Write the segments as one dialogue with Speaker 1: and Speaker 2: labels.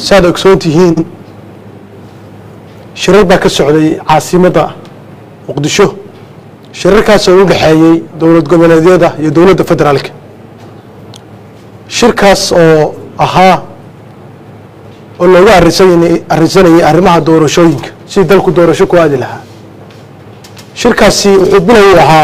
Speaker 1: saaad ogsoon tihiin shirar baa ka socday caasimadda muqdisho shirarkaasoo u dhexeeyey dowlad goboleedyada iyo dowladda federaalka shirkaas oo ahaa oo looga arisan arrinsanayay arrimaha doorashooyinka sidii dalku doorasho ku aadi lahaa shirkaasi wuxuu bilow u ahaa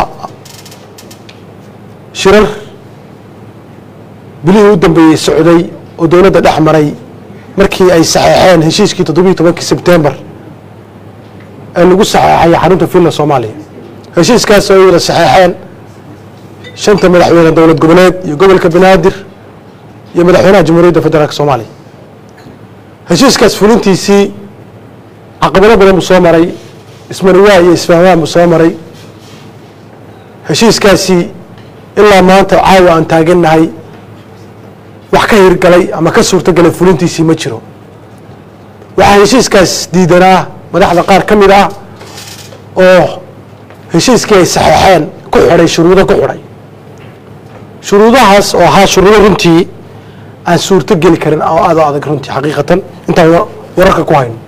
Speaker 1: shirar bilihii u dambeeyey socday oo dowladda dhex maray markii ay saxeexeen heshiiskii toddobiyi tobankii sebtembar ee lagu saxeexay xarunta finland soomaaliya heshiiskaas oo ay wada saxeexeen shanta madaxweyne dowlad goboleed iyo gobolka banaadir iyo madaxweynaha jamhuuriyadda federaalk soomaaliya heshiiskaas fulintiisii caqabado badan buu soo maray ismariwaa iyo isfahmaan buu soo maray heshiiskaasi ilaa maanta caawa aan taagannahay wax ka hirgalay ama ka suurtogalay fulintiisii ma jiro waxaa heshiiskaas diidanaa madaxda qaar ka mid ah oo heshiiskii ay saxeexeen ku xidhay shuruudo ku xidhay shuruudahaas oo ahaa shuruudo runtii aan suurto geli karin oo aad o adag runtii xaqiiqatan intaan wararka ku hayno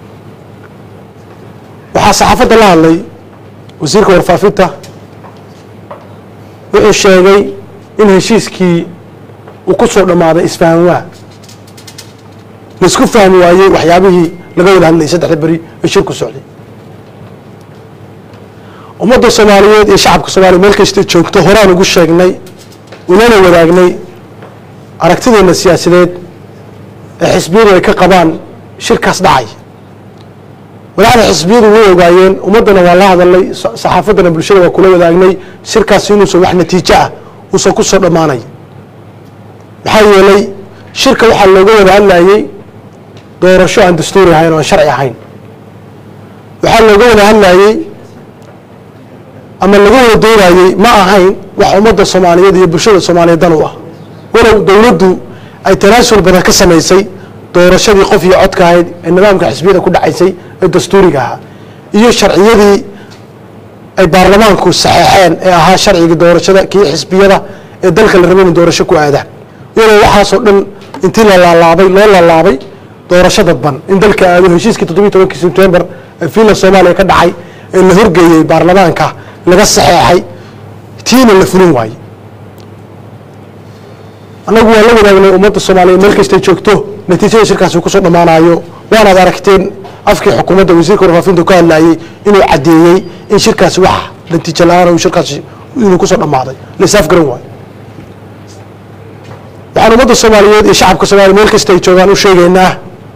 Speaker 1: waxaa saxaafadda la hadlay wasiirka warfaafinta wuxuu sheegay in heshiiskii uu ku soo dhammaaday isfahanwaa laisku fahmi waayey waxyaabihii laga wada hadlayay saddexda beri ee shirku socday ummadda soomaaliyeed iyo shacabka soomaliya meel kasta joogto horaan ugu sheegnay unana wadaagnay aragtideena siyaasadeed ee xisbiyadu ay ka qabaan shirkaas dhacay madaxda xisbiyadu way ogaayeen ummaddana waa la hadalnay saxaafaddana bulshada waa kula wadaagnay shirkaasi inuusan wax natiijo ah uusan ku soo dhammaanay maxaa yeelay shirka waxaa looga wada hadlayey doorasho aan dastuuri ahayn oo aan sharci ahayn waxaa looga wada hadlayey ama laga wada doodayey ma ahayn wax ummadda soomaaliyeed iyo bulshada soomaaliyeed dan u ah walow dowladdu ay tanaasul badan ka samaysay doorashadii qof iyo codka ahayd ee nidaamka xisbiyada ku dhacaysay ee dastuuriga ahaa iyo sharciyadii ay baarlamaanku saxeexeen ee ahaa sharciga doorashada kii xisbiyada ee dalka la raba in doorasho ku aadaan walow waxaasoo dhan intii la laalaabay loo laalaabay doorasho dadban in dalka aado heshiiskii toddobiyi tobankii sebtembar ee fiinland soomaaliya ka dhacay ee la horgeeyey baarlamaanka laga saxeexay tiina la fulin waayey annagu waa la wadaagnay ummadda soomaaliyeed meel kastay joogto natiijada shirkaasi kusoo dhammaanayo waanaad aragteen afkii xukuumadda wasiirka warfaafinta ku hadlayey inuu caddeeyey in shirkaasi wax natiijo la-aan uu shirkaasi inuu kusoo dhammaaday laisaaf garan waayo waxaan ummadda soomaaliyeed iyo shacabka soomaliya meel kasta ay joogaan u sheegaynaa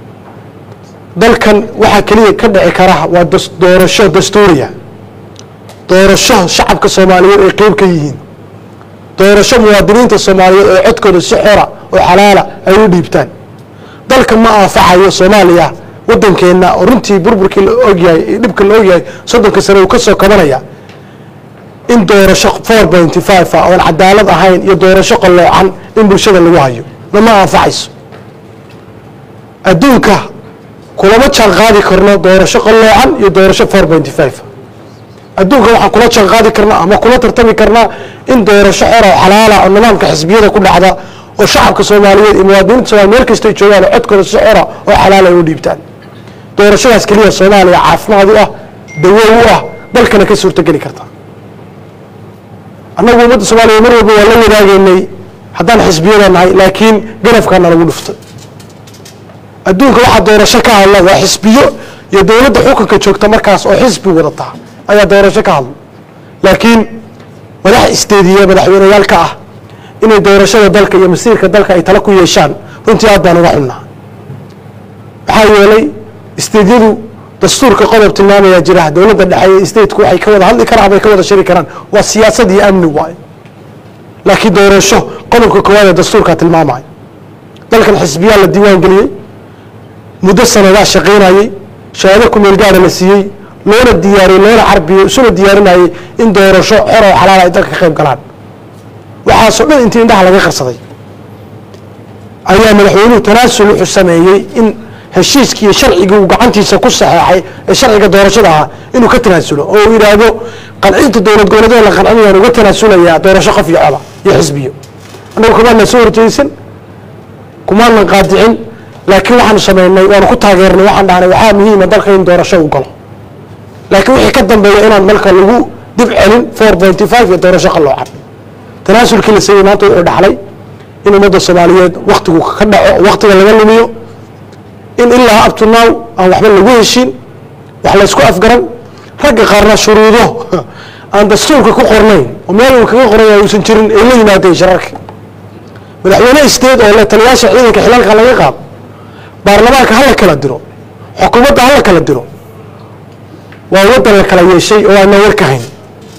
Speaker 1: dalkan waxaa keliya ka dhici kara waa doorasho dastuuriya doorasho shacabka soomaaliyeed ay qeyb ka yihiin doorasho muwaadiniinta soomaaliyeed oo codkooda si xora oo xalaala ay u dhiibtaan dalka ma anfacayo soomaaliya wadankeenna oo runtii burburkii la ogyahay iyo dhibka la ogyahay soddonka sane uu ka soo kabanaya in doorasho four pointy five ah oon cadaalad ahayn iyo doorasho qalloocan in bulshada lagu hayo nama anfacayso adduunka kulama jaan qaadi karno doorasho qalloocan iyo doorasho four pointy five adduunka waxaan kula jaan qaadi karnaa ama kula tartami karnaa in doorasho xora oo xalaala oo nidaamka xisbiyada ku dhacda oo shacabka soomaaliyeed iyo muwaadiniinta somalia meel kastay joogaan oo codkooda si xora oo xalaala ay u dhiibtaan doorashadaas keliya soomaaliya caafimaad u ah dawo u ah dalkana ka suurtogeli karta annagu ummadda soomaaliya mar walba waa la wadaageynay haddaan xisbiyada nahay laakiin ganafkaana lagu dhuftay adduunka waxaa doorasho ka hadla waa xisbiyo iyo dowladda xukunka joogta markaas oo xisbi wadata ayaa doorasho ka hadla laakiin madax isteediye madaxweyneyaalka ah inay doorashada dalka iyo masiirka dalka ay tala ku yeeshaan runtii aad baan uga xunnaa maxaa yeelay isteedyadu dastuurka qodob tilmaamayaa jira dowladda dhexe iyo stateku waxay ka wada hadli karaan ama ay ka wada shari karaan waa siyaasad iyo amni waayo laakiin doorasho qodobka koowaad ee dastuurka tilmaamaya dalkan xisbiyaa la diiwaan geliyey muddo sanadaa shaqaynayey shahaado ku meel gaara la siiyey loona diyaariyey loona carbiyey isuna diyaarinayey in doorasho xor oo xalaal ay dalka ka qayb galaan waxaasoo dhan intii indhaha laga qarsaday ayaa madaxweynuhu tanaasul wuxuu sameeyey in heshiiskii iyo sharcigii uu gacantiisa ku saxeexay ee sharciga doorashada ahaa inuu ka tanaasulo oo uu yidhaahdo qancinta dowlad goboleedyada la qancinayaan uga tanaasulayaa doorasho qof iyo coda iyo xisbiyo annagu kumaanan soo horjeysan kumaanan qaadicin laakiin waxaanu samaynay waanu ku taageernay waxaan dhahnay waxaa muhiima dalka in doorasho u galo laakiin wixii ka dambeeya inaan dalka lagu dib celin four pointy five iyo doorasho qaloocan tanaasulkii la sameeyey maanta wuxuu dhaxlay in ummadda soomaaliyeed waktigu ka dhaco waktiga laga lumiyo in ilaa up to now aan waxba lagu heshin wax la isku afgaran ragga qaarna shuruudo aan dastuurka ku qornayn oo meel uu kaga qoran yahay uusan jirin ay la yimaadeen shararka madaxweyne isteed oo le taliyaasha ciidanka xilalka laga qaado baarlamaanka hala kala diro xukuumadda hala kala diro waa waddan la kala yeeshay oo aanan war ka hayn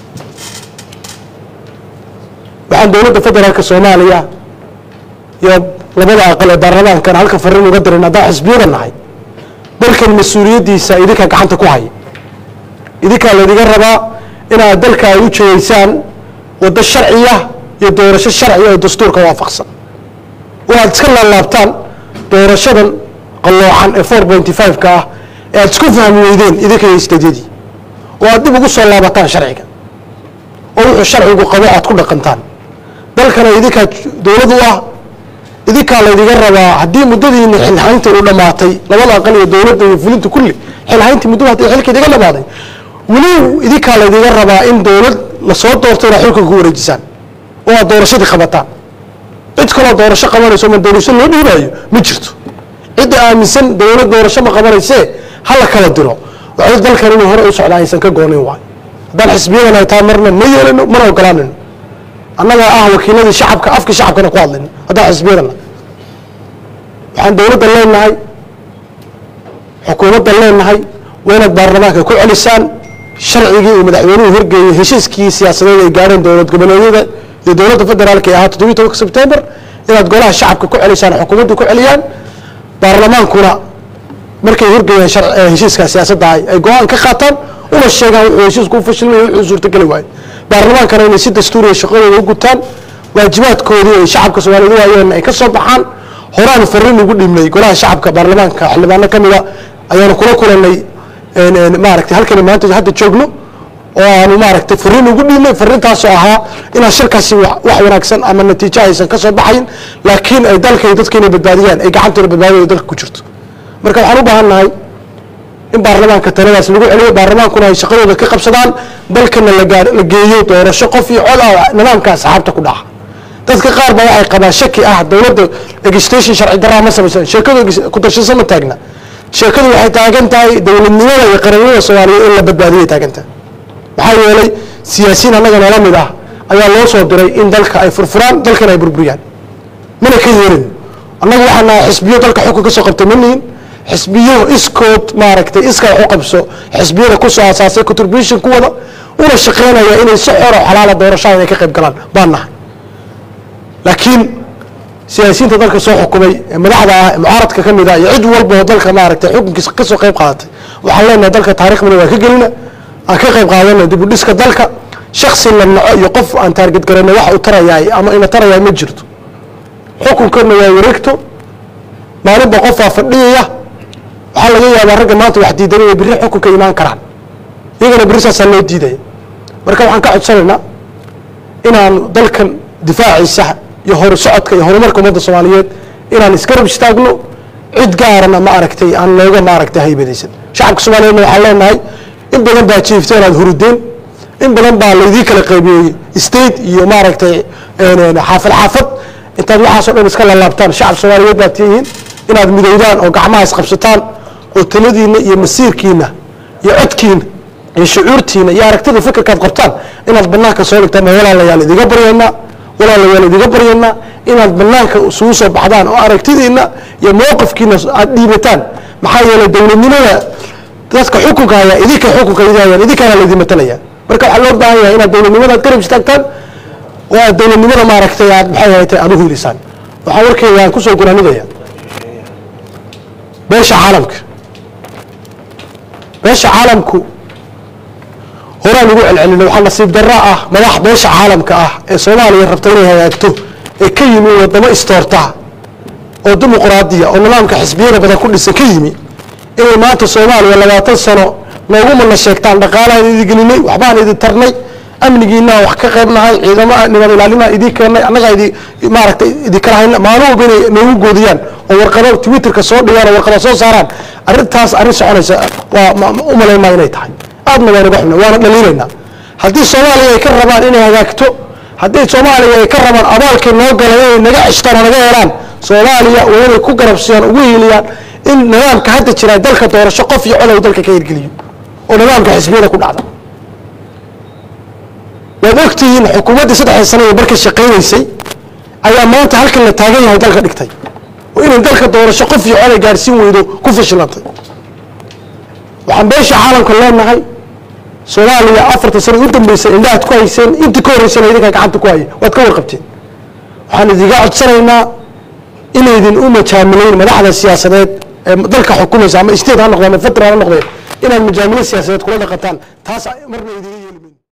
Speaker 1: waxaan dowladda federaalka soomaaliya iyo labada aqal ee baarlamaankan halka fariin uga dirin haddaan xisbiyada nahay dalkan mas-uuliyaddiisa idinkaa gacanta ku haya idinkaa laydiga rabaa inaad dalka ay u jeegeysaan waddo sharciya iyo doorasho sharciya oo dastuurka waafaqsan oo aad iska laalaabtaan doorashadan qalloocan ee four pointy five-ka ah ee aad isku fahmi weydeen idinka iyo isteedyadii oo aad dib ugu soo laabataan sharciga oo wuxuu sharcigu qabo aad ku dhaqantaan dalkana idinkaa dowlad u ah idinkaa laydiga rabaa haddii muddadiina xilhaynta u dhammaatay labada aqal iyo dowladda iyo fulinta kulli xilhayntii muddada hadii xilka idiga dhammaaday weli idinkaa laydiga rabaa in dowlad lasoo doorto inaad xilka ku wareejisaan oo aad doorashadii qabataan cid kaloo doorasho qabanayso ma doorasho loo dhiibaayo ma jirto cidda aaminsan dowlad doorasho ma qabanaysee ha la kala diro waxay dalkan inuu hore u socdaa aysan ka goonin waay haddaan xisbiyadan ay tahay marna ma yeelano mana ogolaanino annagaa ah wakiiladii shacabka afka shacabkana ku hadlayno haddaan xisbiyadana waxaan dowladda leenahay xukuumadda leenahay waa inaad baarlamaanka ku celisaan sharcigii uu madaxweynuhu horgeeyey heshiiskii siyaasadeed ay gaareen dowlad goboleedyada iyo dowladda federaalka ee ahaa toddobiyi tobanka sebtembar inaad golaha shacabka ku celisaan xukuumadda ku celiyaan baarlamaankuna markay horgeeyaan shar- ee heshiiska siyaasadda ay ay go-aan ka qaataan una sheegaan wuxuu heshiisku u fashilmay wuxuu suurtageli waayo baarlamaankana inay si dastuuriya shaqadooda u gutaan waajibaadkoodii ay shacabka soomaaliyeed u hayeen ay ka soo baxaan horaanu fariin ugu dhibnay golaha shacabka baarlamaanka xildhibaano ka mida ayaanu kula kulanay een, een, maaragtay halkani maanta hadda joogno oo aanu maaragtay fariin ugu dhiibnay fariintaasoo ahaa inaan shirkaasi wax wax wanaagsan ama natiijo aysan ka soo baxayn laakiin ay dalka iyo dadka inay badbaadiyaan ay gacantooda badbaadada dalka ku jirto marka waxaan u baahan nahay in baarlamaanka taladaas lagu celiyo baarlamaankuna ay shaqadooda ka qabsadaan dalkana la gaar la geeyo doorasho qof iyo cod ah nidaamka asxaabta ku dhaca dadka qaar baa waxay qabaan shaki ah dowladda legislation sharci daraa ma samaysan sheekadu egis- ku darshasa ma taagna sheekadu waxay taagan tahay dowladnimada iyo qarannimada soomaaliyeed in la badbaadiyay taagan tahay maxaa yeelay siyaasiyiin annaga noola mid ah ayaa loo soo diray in dalka ay furfuraan dalkana ay burburiyaan mana ka yeelin annagu waxaan nahay xisbiyo dalka xukun ka soo qabtay ma nihin xisbiyo iskood maaragtay iska wax u qabso xisbiyada ku soo asaasay contribution ku wada una shaqeynaya inay si xor oo xalaala doorashada inay ka qayb galaan baan nahay laakiin siyaasiyiinta dalka soo xukumay ee madaxda ah ee mucaaradka ka mid ah iyo cid walba oo dalka maaragtay xukunkiisa ka soo qayb qaadatay waxaan leenahay dalka taariikhdana waa ka gelina aan ka qayb qaadana dib u dhiska dalka shaksi la naco iyo qof aan taarget garana wax uu tarayaay ama ina tarayaay ma jirto xukunkana waa wareegto maalinba qofaa fadhiyaya waxaa laga yaabaa ragga maanta wax diidan inay berri xukunka imaan karaan iyagana berri saasaa loo diidaya marka waxaan ka codsanaynaa inaanu dalkan difaaciisa iyo horu socodka iyo horumarka ummadda soomaaliyeed inaan isgarab istaagno cid gaarana ma aragtay aan looga ma aragtay haybadaysan shacabka soomaaliyeedna waxaan leenahay in badan baa jiifteen aad hurudeen in badan baa laydii kala qaybiyey state iyo maaragtay een, een, xaafad xaafad intaad waxaasoo dhan iska lalaabtaan shacab soomaaliyeed baad tihiin inaad midowdaan oo gacmaha isqabsataan oo taladiina iyo masiirkiina iyo codkiina iyo shucuurtiina iyo aragtida fikirkaad qabtaan inaad banaanka soo dhigtaan oo walaalayaal idiga baryaynaa walaalayaal idiga baryaynaa inaad banaanka isugu soo baxdaan oo aragtidiina iyo mowqifkiina aad dhiibataan maxaa yeelay dowladnimada dadka xukunka haya idinka xukunka idahayaan idinkaana laydin matalaya marka waxaa loo baahan yahay inaad dowladnimada aad garab istaagtaan oo aad dowladnimada maaragtay aad maxay ahayd aad u hiilisaan waxaa warkeyga aan kusoo gunaanidaya beesha caalamka beesha caalamku horaan ugu celcelina waxaa nasiib darra ah madax beesha caalamka ah ee soomaaliya rabta inay hagaagto ee ka yimi wadamo istoorta oo dimuqraadiya oo nidaamka xisbiyada badan ku dhisan ka yimi inay maanta soomaaliya labaatan sano noogu mana sheegtaan dhaqaalahaan idin gelinay waxbaan idin tarnay amnigiina wax ka qayb nahay ciidamo nabad ilaalina idii keennay annagaa idi maaragtay idinkala hayna maalin walba inay noogu goodiyaan oo warqado twitterka soo dhigaan oo warqado soo saaraan arrintaas arrin soconaysa waa u malayn maa inay tahay aadna waa naga xuna waana dhaliilaynaa haddii soomaaliya ay ka rabaan inay hagaagto haddii soomaaliya ay ka rabaan abaalkay noo galan inay naga ceshtaan oo naga helaan soomaaliya waa inay ku garabsiyaan ugu hiiliyaan in nidaamka hadda jira dalka doorasho qof iyo colow dalka ka hirgeliyo oo nidaamka xisbiyada ku dhacda waad ogtihiin xukuumaddii saddexda sano ee marka shaqaynaysay ayaa maanta halkan la taagan yahay dalka dhigtay oo inay dalka doorasho qof iyo colay gaadhsiin weydo ku fashilantay waxaan beesha caalamka leenahay soomaaliya afartan sano u dambeysay indhahaad ku hayseen intii ka horreysana idinkaa gacanta ku haya waad ka warqabteen waxaan idiga codsanaynaa inaydin u majaamileyn madaxda siyaasadeed ee dalka xukumaysa ama state ha noqdeen ama federal ha noqdeen inaad majaamilo siyaasadeed kula dhaqataan taas marna idiga yeeli